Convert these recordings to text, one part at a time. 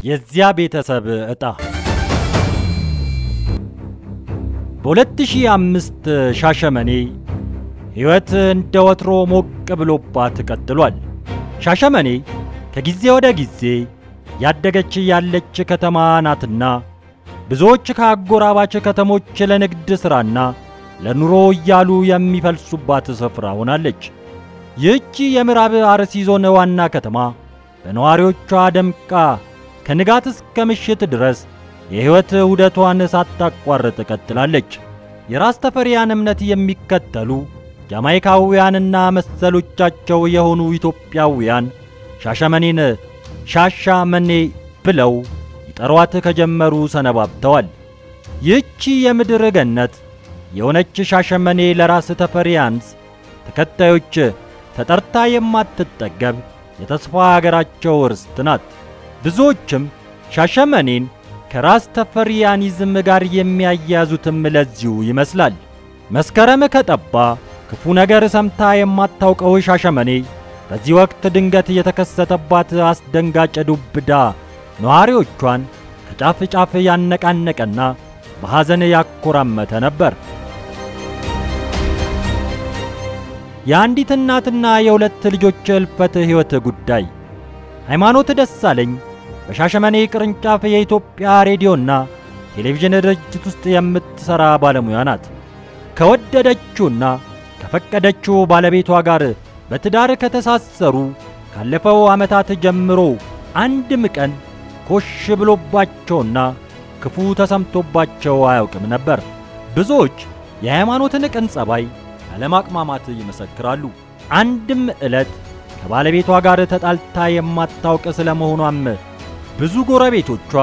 የዚያ ቤተሰብ ዕጣ በ2005 ሻሸመኔ ሕይወት እንደ ወትሮ ሞቅ ብሎባት ቀጥሏል። ሻሸመኔ ከጊዜ ወደ ጊዜ ያደገች ያለች ከተማ ናትና ብዙዎች ከአጎራባች ከተሞች ለንግድ ሥራና ለኑሮ እያሉ የሚፈልሱባት ስፍራ ሆናለች። ይህቺ የምዕራብ አርሲ ዞን ዋና ከተማ በነዋሪዎቿ ደምቃ ከንጋት እስከ ምሽት ድረስ የሕይወት ዑደቷን ሳታቋርጥ ቀጥላለች። የራስ ተፈሪያን እምነት የሚከተሉ ጃማይካውያንና መሰሎቻቸው የሆኑ ኢትዮጵያውያን ሻሸመኔን ሻሻመኔ ብለው ይጠሯት ከጀመሩ ሰነባብተዋል። ይህቺ የምድር ገነት የሆነች ሻሸመኔ ለራስ ተፈሪያንስ ተከታዮች ተጠርታ የማትጠገብ የተስፋ አገራቸው ርስት ናት። ብዙዎችም ሻሸመኔን ከራስ ተፈሪያኒዝም ጋር የሚያያዙትም ለዚሁ ይመስላል። መስከረም ከጠባ ክፉ ነገር ሰምታ የማታውቀው ሻሸመኔ በዚህ ወቅት ድንገት የተከሰተባት አስደንጋጭ ዱብዳ ነዋሪዎቿን ከጫፍ ጫፍ ያነቃነቀና በሐዘን ያኮራመተ ነበር። የአንዲት እናትና የሁለት ልጆች እልፈት ሕይወት ጉዳይ ሃይማኖት ደሳለኝ በሻሸመኔ ቅርንጫፍ የኢትዮጵያ ሬዲዮና ቴሌቪዥን ድርጅት ውስጥ የምትሠራ ባለሙያ ናት። ከወደደችውና ከፈቀደችው ባለቤቷ ጋር በትዳር ከተሳሰሩ ካለፈው ዓመታት ጀምሮ አንድም ቀን ኮሽ ብሎባቸውና ክፉ ተሰምቶባቸው አያውቅም ነበር። ብዙዎች የሃይማኖትን ቅን ጸባይ ያለማቅማማት ይመሰክራሉ። አንድም ዕለት ከባለቤቷ ጋር ተጣልታ የማታውቅ ስለመሆኗም ብዙ ጎረቤቶቿ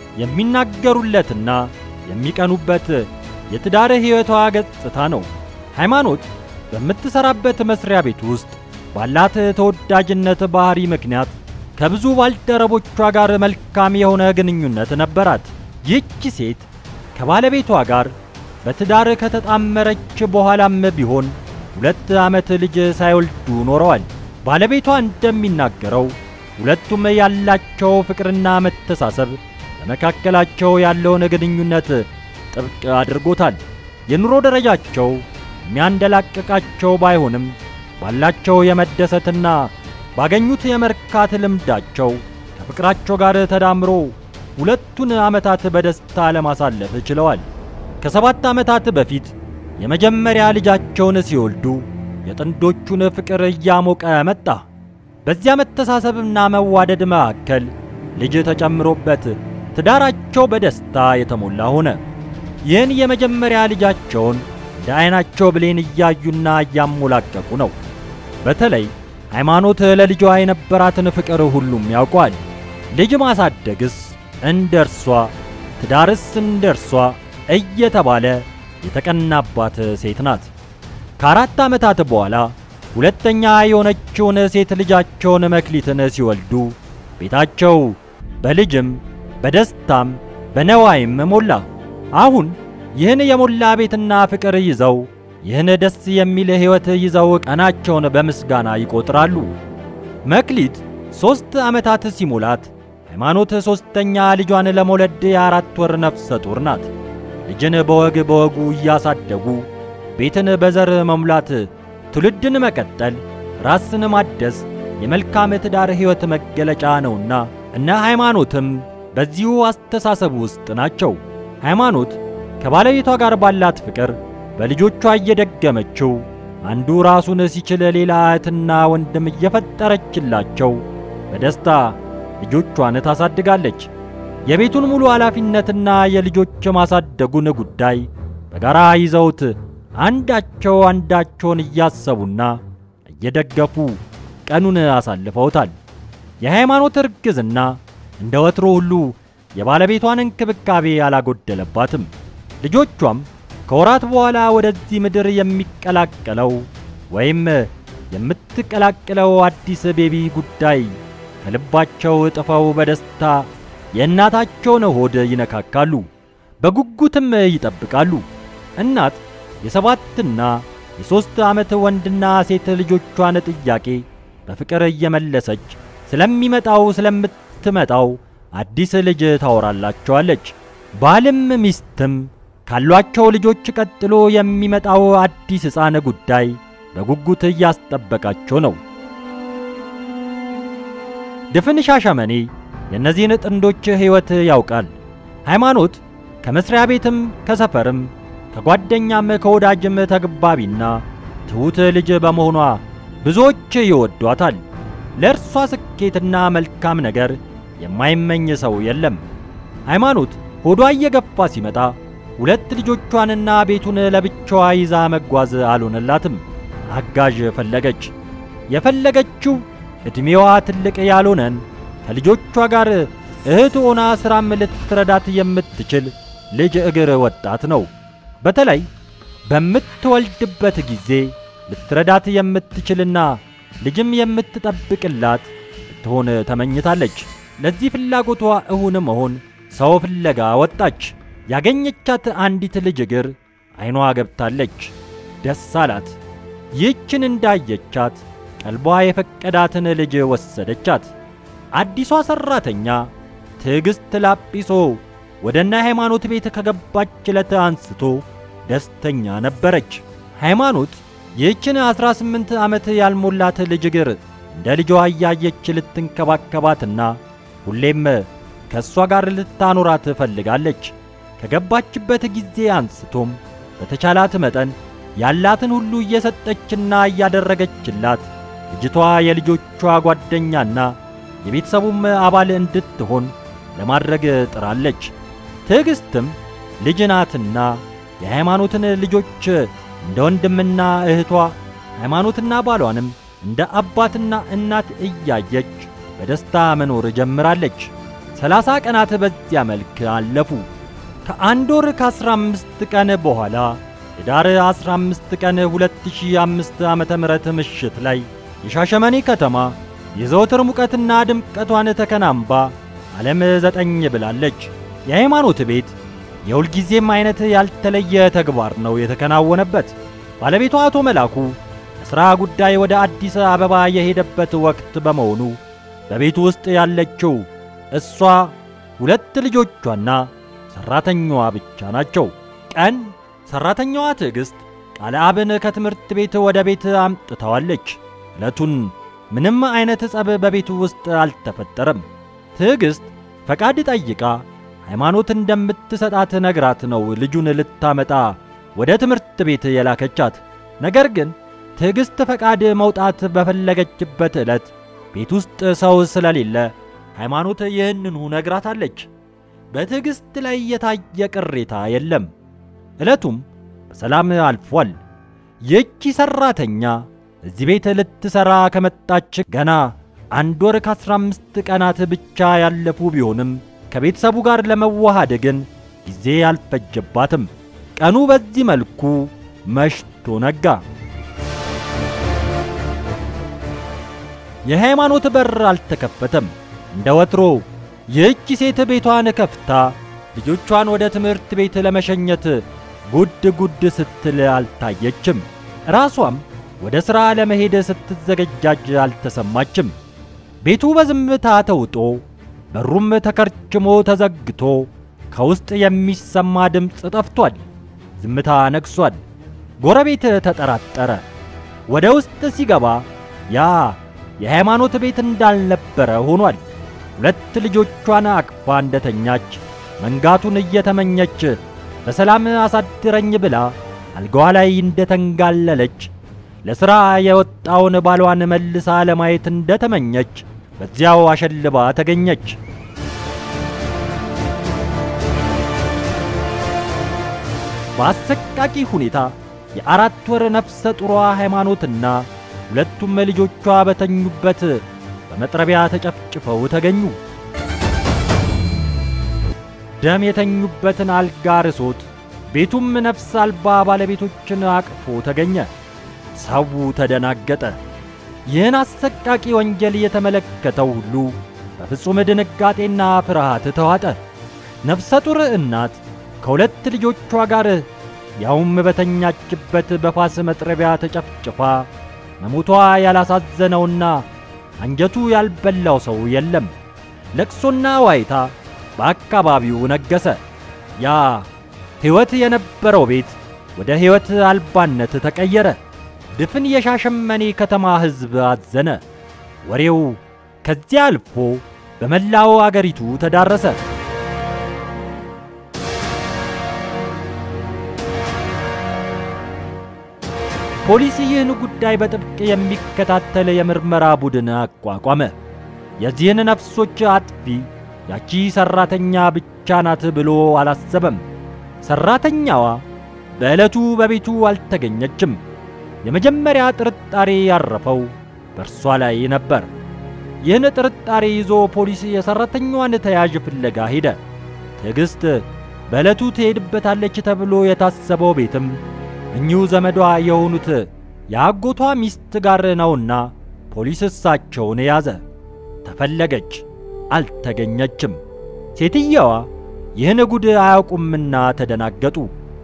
የሚናገሩለትና የሚቀኑበት የትዳር ሕይወቷ ገጽታ ነው። ሃይማኖት በምትሠራበት መሥሪያ ቤት ውስጥ ባላት ተወዳጅነት ባሕሪ ምክንያት ከብዙ ባልደረቦቿ ጋር መልካም የሆነ ግንኙነት ነበራት። ይህች ሴት ከባለቤቷ ጋር በትዳር ከተጣመረች በኋላም ቢሆን ሁለት ዓመት ልጅ ሳይወልዱ ኖረዋል። ባለቤቷ እንደሚናገረው ሁለቱም ያላቸው ፍቅርና መተሳሰብ በመካከላቸው ያለውን ግንኙነት ጥብቅ አድርጎታል። የኑሮ ደረጃቸው የሚያንደላቅቃቸው ባይሆንም ባላቸው የመደሰትና ባገኙት የመርካት ልምዳቸው ከፍቅራቸው ጋር ተዳምሮ ሁለቱን ዓመታት በደስታ ለማሳለፍ ችለዋል። ከሰባት ዓመታት በፊት የመጀመሪያ ልጃቸውን ሲወልዱ የጥንዶቹን ፍቅር እያሞቀ መጣ። በዚያ መተሳሰብና መዋደድ መካከል ልጅ ተጨምሮበት ትዳራቸው በደስታ የተሞላ ሆነ። ይህን የመጀመሪያ ልጃቸውን እንደ ዐይናቸው ብሌን እያዩና እያሞላቀቁ ነው። በተለይ ሃይማኖት ለልጇ የነበራትን ፍቅር ሁሉም ያውቋል። ልጅ ማሳደግስ እንደ እርሷ፣ ትዳርስ እንደ እርሷ እየተባለ የተቀናባት ሴት ናት። ከአራት ዓመታት በኋላ ሁለተኛ የሆነችውን ሴት ልጃቸውን መክሊትን ሲወልዱ ቤታቸው በልጅም በደስታም በነዋይም ሞላ። አሁን ይህን የሞላ ቤትና ፍቅር ይዘው ይህን ደስ የሚል ሕይወት ይዘው ቀናቸውን በምስጋና ይቆጥራሉ። መክሊት ሦስት ዓመታት ሲሞላት ሃይማኖት ሦስተኛ ልጇን ለመውለድ የአራት ወር ነፍሰ ጡር ናት። ልጅን በወግ በወጉ እያሳደጉ ቤትን በዘር መሙላት፣ ትውልድን መቀጠል፣ ራስን ማደስ የመልካም ትዳር ሕይወት መገለጫ ነውና እነ ሃይማኖትም በዚሁ አስተሳሰብ ውስጥ ናቸው። ሃይማኖት ከባለቤቷ ጋር ባላት ፍቅር በልጆቿ እየደገመችው አንዱ ራሱን ሲችል ሌላ እህትና ወንድም እየፈጠረችላቸው በደስታ ልጆቿን ታሳድጋለች። የቤቱን ሙሉ ኃላፊነትና የልጆች ማሳደጉን ጉዳይ በጋራ ይዘውት አንዳቸው አንዳቸውን እያሰቡና እየደገፉ ቀኑን አሳልፈውታል። የሃይማኖት እርግዝና እንደ ወትሮ ሁሉ የባለቤቷን እንክብካቤ አላጎደለባትም። ልጆቿም ከወራት በኋላ ወደዚህ ምድር የሚቀላቀለው ወይም የምትቀላቅለው አዲስ ቤቢ ጉዳይ ከልባቸው እጥፈው በደስታ የእናታቸውን ሆድ ይነካካሉ፣ በጉጉትም ይጠብቃሉ። እናት የሰባትና የሦስት ዓመት ወንድና ሴት ልጆቿን ጥያቄ በፍቅር እየመለሰች ስለሚመጣው ስለምትመጣው አዲስ ልጅ ታወራላቸዋለች። ባልም ሚስትም ካሏቸው ልጆች ቀጥሎ የሚመጣው አዲስ ሕፃን ጉዳይ በጉጉት እያስጠበቃቸው ነው። ድፍን ሻሸመኔ የእነዚህን ጥንዶች ሕይወት ያውቃል። ሃይማኖት ከመስሪያ ቤትም ከሰፈርም ከጓደኛም ከወዳጅም ተግባቢና ትሑት ልጅ በመሆኗ ብዙዎች ይወዷታል። ለእርሷ ስኬትና መልካም ነገር የማይመኝ ሰው የለም። ሃይማኖት ሆዷ እየገፋ ሲመጣ ሁለት ልጆቿንና ቤቱን ለብቻዋ ይዛ መጓዝ አልሆነላትም። አጋዥ ፈለገች። የፈለገችው ዕድሜዋ ትልቅ ያልሆነን ከልጆቿ ጋር እህት ሆና ሥራም ልትረዳት የምትችል ልጅ እግር ወጣት ነው። በተለይ በምትወልድበት ጊዜ ልትረዳት የምትችልና ልጅም የምትጠብቅላት ልትሆን ተመኝታለች። ለዚህ ፍላጎቷ እውን መሆን ሰው ፍለጋ ወጣች። ያገኘቻት አንዲት ልጅ እግር ዓይኗ ገብታለች። ደስ አላት። ይህችን እንዳየቻት ቀልቧ የፈቀዳትን ልጅ ወሰደቻት። አዲሷ ሠራተኛ ትዕግሥት ላጲሶ ወደ እነ ሃይማኖት ቤት ከገባች ዕለት አንስቶ ደስተኛ ነበረች። ሃይማኖት ይህችን ዐሥራ ስምንት ዓመት ያልሞላት ልጅ እግር እንደ ልጇ እያየች ልትንከባከባትና ሁሌም ከእሷ ጋር ልታኖራት ፈልጋለች። ከገባችበት ጊዜ አንስቶም በተቻላት መጠን ያላትን ሁሉ እየሰጠችና እያደረገችላት ልጅቷ የልጆቿ ጓደኛና የቤተሰቡም አባል እንድትሆን ለማድረግ ጥራለች። ትዕግሥትም ልጅ ናትና የሃይማኖትን ልጆች እንደ ወንድምና እህቷ ሃይማኖትና ባሏንም እንደ አባትና እናት እያየች በደስታ መኖር ጀምራለች። ሰላሳ ቀናት በዚያ መልክ አለፉ። ከአንድ ወር ከአስራ አምስት ቀን በኋላ ኅዳር 15 ቀን 2005 ዓመተ ምህረት ምሽት ላይ የሻሸመኔ ከተማ የዘወትር ሙቀትና ድምቀቷን ተከናንባ ዓለም ዘጠኝ ብላለች። የሃይማኖት ቤት የሁልጊዜም አይነት ያልተለየ ተግባር ነው የተከናወነበት። ባለቤቷ አቶ መላኩ ለሥራ ጉዳይ ወደ አዲስ አበባ የሄደበት ወቅት በመሆኑ በቤቱ ውስጥ ያለችው እሷ፣ ሁለት ልጆቿና ሠራተኛዋ ብቻ ናቸው። ቀን ሠራተኛዋ ትዕግሥት ቃለ አብን ከትምህርት ቤት ወደ ቤት አምጥተዋለች። ዕለቱን ምንም አይነት ጸብ በቤቱ ውስጥ አልተፈጠረም። ትዕግሥት ፈቃድ ጠይቃ ሃይማኖት እንደምትሰጣት ነግራት ነው ልጁን ልታመጣ ወደ ትምህርት ቤት የላከቻት። ነገር ግን ትዕግሥት ፈቃድ መውጣት በፈለገችበት ዕለት ቤት ውስጥ ሰው ስለሌለ ሃይማኖት ይህንኑ ነግራታለች። በትዕግሥት ላይ የታየ ቅሬታ የለም። ዕለቱም በሰላም አልፏል። ይህቺ ሠራተኛ እዚህ ቤት ልትሠራ ከመጣች ገና አንድ ወር ከአስራ አምስት ቀናት ብቻ ያለፉ ቢሆንም ከቤተሰቡ ጋር ለመዋሃድ ግን ጊዜ አልፈጀባትም። ቀኑ በዚህ መልኩ መሽቶ ነጋ። የሃይማኖት በር አልተከፈተም። እንደ ወትሮ ይህች ሴት ቤቷን ከፍታ ልጆቿን ወደ ትምህርት ቤት ለመሸኘት ጉድ ጉድ ስትል አልታየችም። ራሷም ወደ ሥራ ለመሄድ ስትዘገጃጅ አልተሰማችም። ቤቱ በዝምታ ተውጦ በሩም ተከርችሞ ተዘግቶ ከውስጥ የሚሰማ ድምፅ ጠፍቷል። ዝምታ ነግሷል። ጎረቤት ተጠራጠረ። ወደ ውስጥ ሲገባ ያ የሃይማኖት ቤት እንዳልነበረ ሆኗል። ሁለት ልጆቿን አቅፋ እንደተኛች መንጋቱን እየተመኘች በሰላም አሳድረኝ ብላ አልጋዋ ላይ እንደተንጋለለች ለሥራ የወጣውን ባሏን መልሳ ለማየት እንደተመኘች በዚያው አሸልባ ተገኘች። በአሰቃቂ ሁኔታ የአራት ወር ነፍሰ ጡሯ ሃይማኖትና ሁለቱም ልጆቿ በተኙበት በመጥረቢያ ተጨፍጭፈው ተገኙ። ደም የተኙበትን አልጋ ርሶት ቤቱም ነፍስ አልባ ባለቤቶችን አቅፎ ተገኘ። ሰው ተደናገጠ። ይህን አሰቃቂ ወንጀል የተመለከተው ሁሉ በፍጹም ድንጋጤና ፍርሃት ተዋጠ። ነፍሰ ጡር እናት ከሁለት ልጆቿ ጋር ያውም በተኛችበት በፋስ መጥረቢያ ተጨፍጭፋ መሞቷ ያላሳዘነውና አንጀቱ ያልበላው ሰው የለም። ለቅሶና ዋይታ በአካባቢው ነገሰ። ያ ሕይወት የነበረው ቤት ወደ ሕይወት አልባነት ተቀየረ። ድፍን የሻሸመኔ ከተማ ሕዝብ አዘነ። ወሬው ከዚያ አልፎ በመላው አገሪቱ ተዳረሰ። ፖሊስ ይህን ጉዳይ በጥብቅ የሚከታተል የምርመራ ቡድን አቋቋመ። የዚህን ነፍሶች አጥፊ ያቺ ሰራተኛ ብቻ ናት ብሎ አላሰበም። ሰራተኛዋ በዕለቱ በቤቱ አልተገኘችም። የመጀመሪያ ጥርጣሬ ያረፈው በእርሷ ላይ ነበር። ይህን ጥርጣሬ ይዞ ፖሊስ የሰራተኛዋን ተያዥ ፍለጋ ሄደ። ትዕግሥት በዕለቱ ትሄድበታለች ተብሎ የታሰበው ቤትም እኚሁ ዘመዷ የሆኑት የአጎቷ ሚስት ጋር ነውና ፖሊስ እሳቸውን ያዘ። ተፈለገች፣ አልተገኘችም። ሴትየዋ ይህን ጉድ አያውቁምና ተደናገጡ።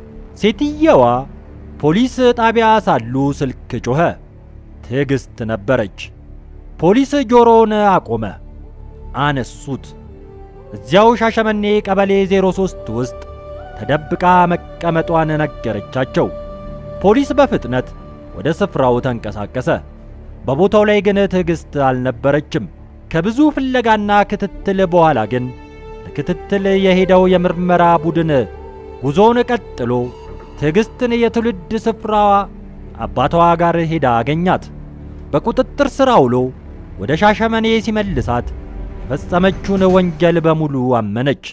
ሴትየዋ ፖሊስ ጣቢያ ሳሉ ስልክ ጮኸ። ትዕግሥት ነበረች። ፖሊስ ጆሮውን አቆመ። አነሱት። እዚያው ሻሸመኔ ቀበሌ 03 ውስጥ ተደብቃ መቀመጧን ነገረቻቸው። ፖሊስ በፍጥነት ወደ ስፍራው ተንቀሳቀሰ። በቦታው ላይ ግን ትዕግሥት አልነበረችም። ከብዙ ፍለጋና ክትትል በኋላ ግን ለክትትል የሄደው የምርመራ ቡድን ጉዞውን ቀጥሎ ትዕግሥትን የትውልድ ስፍራዋ አባቷ ጋር ሄዳ አገኛት። በቁጥጥር ሥር አውሎ ወደ ሻሸመኔ ሲመልሳት የፈጸመችውን ወንጀል በሙሉ አመነች።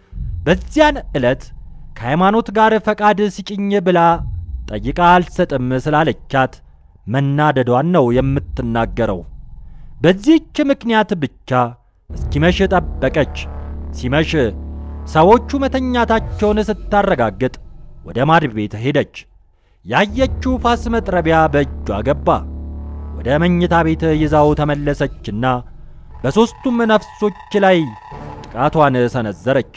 በዚያን ዕለት ከሃይማኖት ጋር ፈቃድ ስጭኝ ብላ ጠይቃ አልሰጥም ስላለቻት መናደዷን ነው የምትናገረው። በዚህች ምክንያት ብቻ እስኪመሽ ጠበቀች። ሲመሽ ሰዎቹ መተኛታቸውን ስታረጋግጥ ወደ ማድ ቤት ሄደች። ያየችው ፋስ መጥረቢያ በእጇ ገባ። ወደ መኝታ ቤት ይዛው ተመለሰችና በሦስቱም ነፍሶች ላይ ጥቃቷን ሰነዘረች።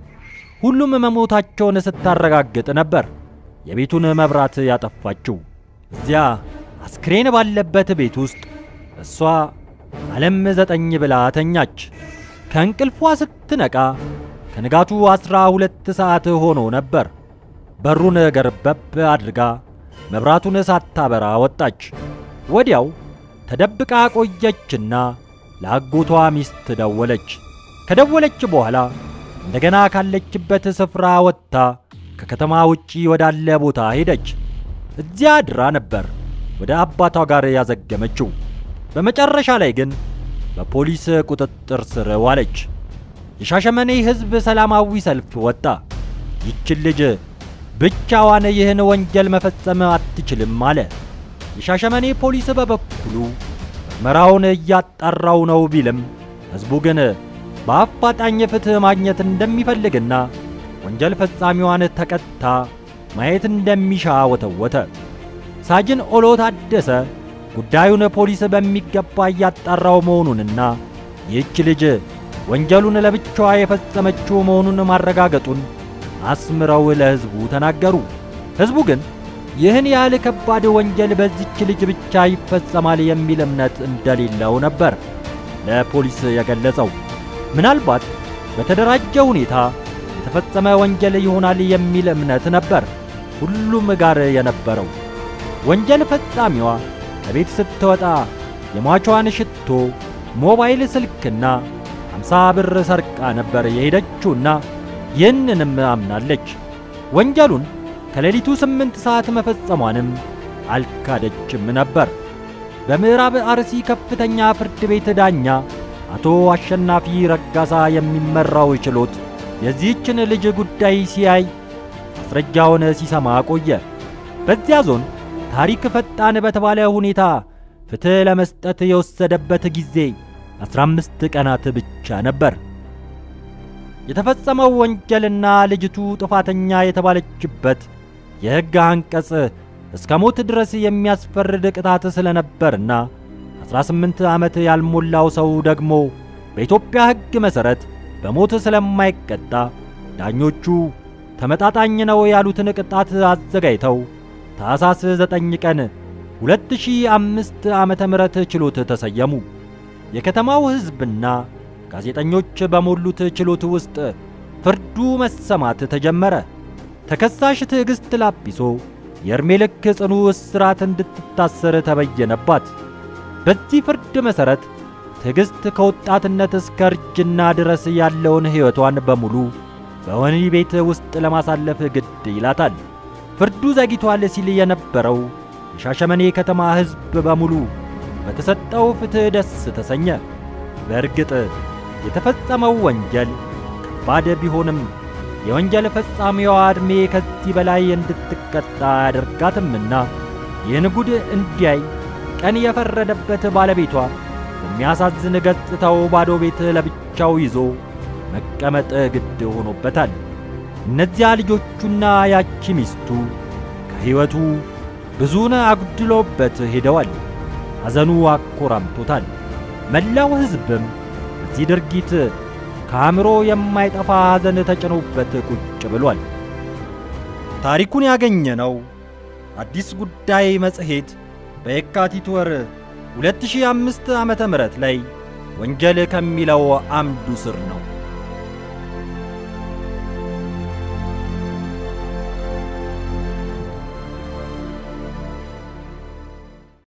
ሁሉም መሞታቸውን ስታረጋግጥ ነበር የቤቱን መብራት ያጠፋችው። እዚያ አስክሬን ባለበት ቤት ውስጥ እሷ ዓለም ዘጠኝ ብላ ተኛች። ከእንቅልፏ ስትነቃ ከንጋቱ ዐሥራ ሁለት ሰዓት ሆኖ ነበር። በሩን ገርበብ አድርጋ መብራቱን ሳታበራ ወጣች። ወዲያው ተደብቃ ቆየችና ለአጎቷ ሚስት ደወለች። ከደወለች በኋላ እንደገና ካለችበት ስፍራ ወጥታ ከከተማ ውጪ ወዳለ ቦታ ሄደች። እዚያ አድራ ነበር ወደ አባቷ ጋር ያዘገመችው። በመጨረሻ ላይ ግን በፖሊስ ቁጥጥር ስር ዋለች። የሻሸመኔ ሕዝብ ሰላማዊ ሰልፍ ወጣ። ይችን ልጅ ብቻዋን ይህን ወንጀል መፈጸም አትችልም አለ። የሻሸመኔ ፖሊስ በበኩሉ ምርመራውን እያጣራው ነው ቢልም ሕዝቡ ግን በአፋጣኝ ፍትሕ ማግኘት እንደሚፈልግና ወንጀል ፈጻሚዋን ተቀጣ ማየት እንደሚሻ ወተወተ። ሳጅን ኦሎ ታደሰ ጉዳዩን ፖሊስ በሚገባ እያጣራው መሆኑንና ይህች ልጅ ወንጀሉን ለብቻዋ የፈጸመችው መሆኑን ማረጋገጡን አስምረው ለሕዝቡ ተናገሩ። ሕዝቡ ግን ይህን ያህል ከባድ ወንጀል በዚች ልጅ ብቻ ይፈጸማል የሚል እምነት እንደሌለው ነበር ለፖሊስ የገለጸው። ምናልባት በተደራጀ ሁኔታ የተፈጸመ ወንጀል ይሆናል የሚል እምነት ነበር ሁሉም ጋር የነበረው። ወንጀል ፈጻሚዋ ከቤት ስትወጣ የሟቿን ሽቶ፣ ሞባይል ስልክና አምሳ ብር ሰርቃ ነበር የሄደችውና ይህንንም አምናለች። ወንጀሉን ከሌሊቱ ስምንት ሰዓት መፈጸሟንም አልካደችም ነበር። በምዕራብ አርሲ ከፍተኛ ፍርድ ቤት ዳኛ አቶ አሸናፊ ረጋሳ የሚመራው ችሎት የዚህችን ልጅ ጉዳይ ሲያይ ማስረጃውን ሲሰማ ቆየ። በዚያ ዞን ታሪክ ፈጣን በተባለ ሁኔታ ፍትሕ ለመስጠት የወሰደበት ጊዜ 15 ቀናት ብቻ ነበር። የተፈጸመው ወንጀልና ልጅቱ ጥፋተኛ የተባለችበት የሕግ አንቀጽ እስከ ሞት ድረስ የሚያስፈርድ ቅጣት ስለነበርና 18 ዓመት ያልሞላው ሰው ደግሞ በኢትዮጵያ ሕግ መሠረት በሞት ስለማይቀጣ ዳኞቹ ተመጣጣኝ ነው ያሉትን ቅጣት አዘጋጅተው ታኅሳስ 9 ቀን 2005 ዓመተ ምህረት ችሎት ተሰየሙ። የከተማው ሕዝብና ጋዜጠኞች በሞሉት ችሎት ውስጥ ፍርዱ መሰማት ተጀመረ። ተከሳሽ ትዕግሥት ላጲሶ የዕድሜ ልክ ጽኑ እስራት እንድትታሰር ተበየነባት። በዚህ ፍርድ መሠረት ትዕግሥት ከወጣትነት እስከ እርጅና ድረስ ያለውን ሕይወቷን በሙሉ በወህኒ ቤት ውስጥ ለማሳለፍ ግድ ይላታል። ፍርዱ ዘግይቷል ሲል የነበረው የሻሸመኔ ከተማ ሕዝብ በሙሉ በተሰጠው ፍትሕ ደስ ተሰኘ። በእርግጥ የተፈጸመው ወንጀል ከባድ ቢሆንም የወንጀል ፈጻሚዋ ዕድሜ ከዚህ በላይ እንድትቀጣ አያደርጋትምና ይህን ጉድ እንዲያይ ቀን የፈረደበት ባለቤቷ በሚያሳዝን ገጽታው ባዶ ቤት ለብቻው ይዞ መቀመጥ ግድ ሆኖበታል። እነዚያ ልጆቹና ያቺ ሚስቱ ከሕይወቱ ብዙን አጉድሎበት ሄደዋል። ሐዘኑ አኮራምቶታል። መላው ሕዝብም በዚህ ድርጊት ከአእምሮ የማይጠፋ ሐዘን ተጭኖበት ቁጭ ብሏል። ታሪኩን ያገኘነው አዲስ ጉዳይ መጽሔት በየካቲት ወር 2005 ዓመተ ምህረት ላይ ወንጀል ከሚለው አምዱ ስር ነው።